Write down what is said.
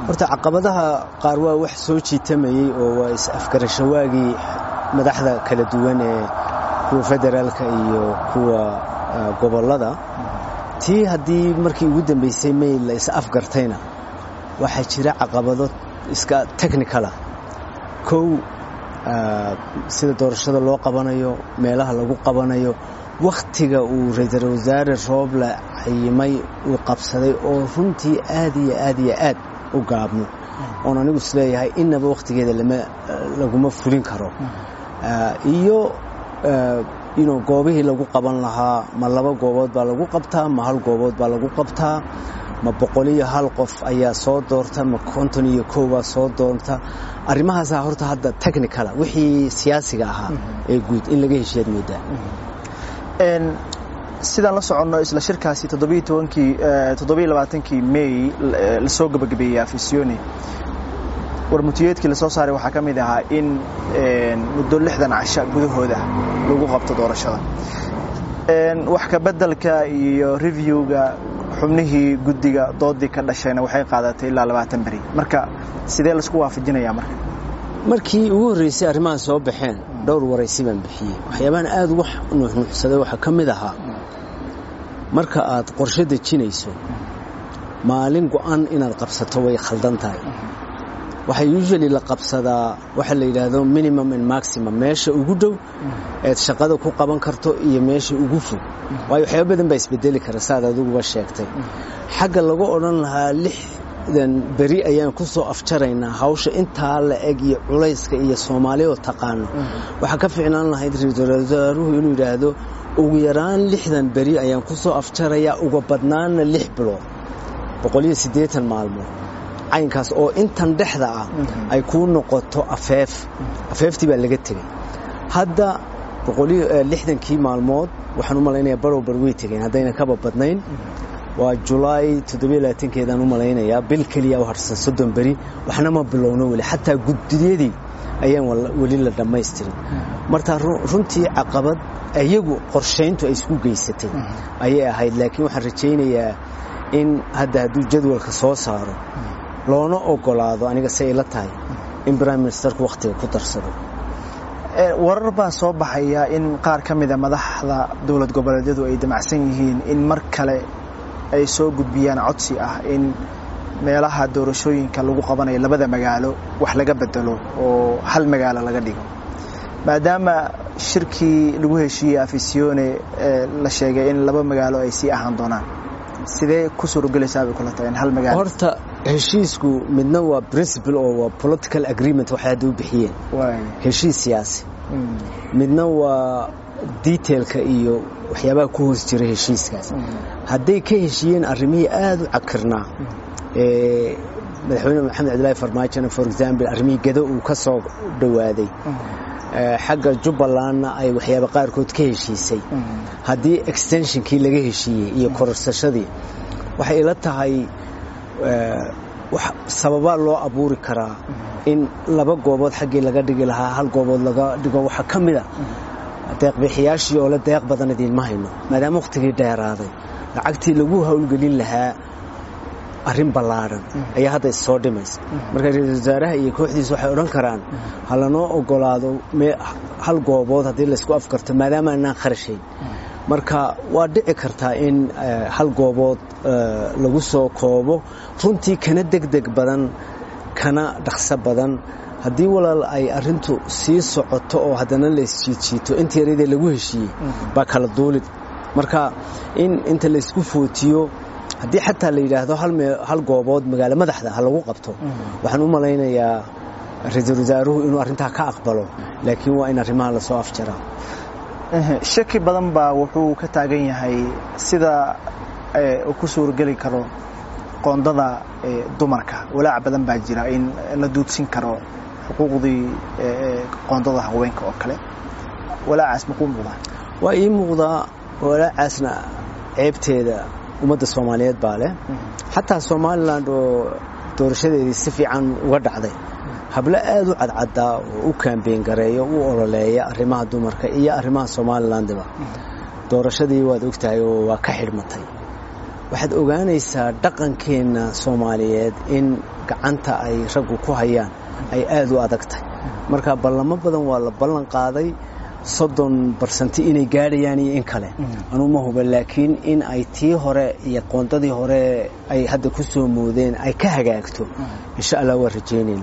horta caqabadaha qaar waa wax soo jiitamayey oo waa is-afgarashawaagii madaxda kala duwan ee kuwa federaalka iyo kuwa gobollada tii haddii markii ugu dambaysay may la is-afgartayna waxaa jira caqabado iska technicala kow sida doorashada loo qabanayo meelaha lagu qabanayo wakhtiga uu ra-iisul wasaare rooble cayimay uu qabsaday oo runtii aad iyo aad iyo aad u gaabno oon anigu isleeyahay innaba wakhtigeeda laguma fulin karo iyo goobihii lagu qaban lahaa ma laba goobood baa lagu qabtaa ma hal goobood baa lagu qabtaa ma boqol iyo hal qof ayaa soo doorta ma konton iyo kow baa soo doorta arrimahaasaa horta hadda technicala wixii siyaasiga ahaa ee guud in laga heshiyaad moodaa sidaan la soconno isla shirkaasi toddobaaaankii may lasoo gabagabeeyey afisyooni warmutiyeedkii lasoo saaray waxaa ka mid ahaa in muddo lixdan casha gudahooda lagu qabto doorashada wax ka beddelka iyo reviewga xubnihii guddiga doodii ka dhashayna waxay qaadatay ilaa labaatan beri marka sidee laisku waafajinayaa marka markii ugu horreysay arrimahan soo baxeen dhowr waraysi baan bixiyey waxyaabahan aad uga nuuxnuuxsaday waxaa ka mid ahaa marka aad qorshe dejinayso maalin go'an inaad qabsato way khaldan tahay waxaa usually la qabsadaa waxa la yidhaahdo minimum and maximum meesha ugu dhow eed shaqada ku qaban karto iyo meesha ugu fog waayo waxyaaba badan baa isbedeli kara saad adiguba sheegtay xagga lagu odhan lahaa lixdan beri ayaan ku soo afjaraynaa hawsha intaa la eg iyo culayska iyo soomaali oo taqaano waxaa ka ficnaan lahayd ra-iisul wasaaruhu inuu yidhaahdo ugu yaraan lixdan beri ayaan ku soo afjarayaa uga badnaana lix bilood boqoliyo siddeetan maalmood caynkaas oo intan dhexda ah ay kuu noqoto afeef afeeftii baa laga tegey hadda lixdankii maalmood waxaan u malaynayaa barow bar way tegeen haddayna kaba badnayn waa julaay keedaan u malaynayaa bil keliya u harsan soddon beri waxna ma bilowno weli xataa guddiyadii ayaan weli la dhammaystirin marka runtii caqabad iyagu qorshayntu ay isku geysatay ayay ahayd laakiin waxaan rajaynayaa in hadda hadduu jadwalka soo saaro loona ogolaado aniga si ay la tahay in brime ministerku wakhtiga ku darsado warar baa soo baxaya in qaar ka mida madaxda dowlad goboleedyadu ay damacsan yihiin in mar kale ay soo gudbiyaan codsi ah in meelaha doorashooyinka lagu qabanayo labada magaalo wax laga bedelo oo hal magaalo laga dhigo maadaama shirkii lagu heshiiyey afisione la sheegay in laba magaalo ay sii ahaan doonaan sidee ku suuragelaysaa bay kula tahay in hal magaalo horta heshiisku midna waa principle oo waa political agreement waxay hadda u bixiyeen heshiis siyaasi midna waa detailka iyo waxyaabaha ku hoos jira heshiiskaas hadday ka heshiiyeen arrimihii aada u cakirnaa ee madaxweyne maxamed cabdilaahi farmaajona for example arrimihii gado uu ka soo dhowaaday xagga jubbalandna ay waxyaaba qaarkood ka heshiisay haddii extensionkii laga heshiiyey iyo kororsashadii waxay ila tahay sababaa loo abuuri karaa in laba goobood xaggii laga dhigi lahaa hal goobood laga dhigo waxaa ka mid a deeqbixiyaashii oo le deeq badan idiinma hayno maadaama wakhtigii dheeraaday lacagtii lagu howlgelin lahaa arrin ballaadhan ayaa hadda issoo dhimaysa marka ra-iisul wasaaraha iyo kooxdiisa waxay odhan karaan ha lanoo ogolaado hal goobood haddii laysku afkarto maadaama anaan kharashayn marka waa dhici kartaa in hal goobood lagu soo koobo runtii kana degdeg badan kana dhaqso badan haddii walaal ay arintu sii socoto oo haddana laysjiidjiito inta yaradee lagu heshiiyey baa kala duulid marka in inta laysku footiyo haddii xataa la yidhaahdo hal goobood magaalo madaxda ha lagu qabto waxaan u malaynayaa ra-iisul wasaaruhu inuu arrintaa ka aqbalo laakiin waa in arrimaha lasoo afjaraa shaki badan baa wuxuu ka taagan yahay sida uu ku suurageli karo qoondada dumarka walaac badan baa jira in la duudsin karo xuquuqdii qoondada haweenka oo kale walaacaas makuu muuqdaa waa ii muuqdaa walaacaasna ceebteeda ummadda soomaaliyeed baa leh xataa somalilan oo doorashadeedii si fiican uga dhacday hablo aad u cadcaddaa oo u kaambeen gareeyo u ololeeya arrimaha dumarka iyo arrimaha somalilandiba doorashadii waad ogtahay oo waa ka xidhmatay waxaad ogaanaysaa dhaqankeenna soomaaliyeed in gacanta ay raggu ku hayaan ay aad u adag tahay marka ballamo badan waa la ballan qaaday soddon barsanti inay gaadhayaan iyo in kale anuu ma huba laakiin in ay tii hore iyo qoondadii hore ay hadda ku soo moodeen ay ka hagaagto insha allah waa rajaynayna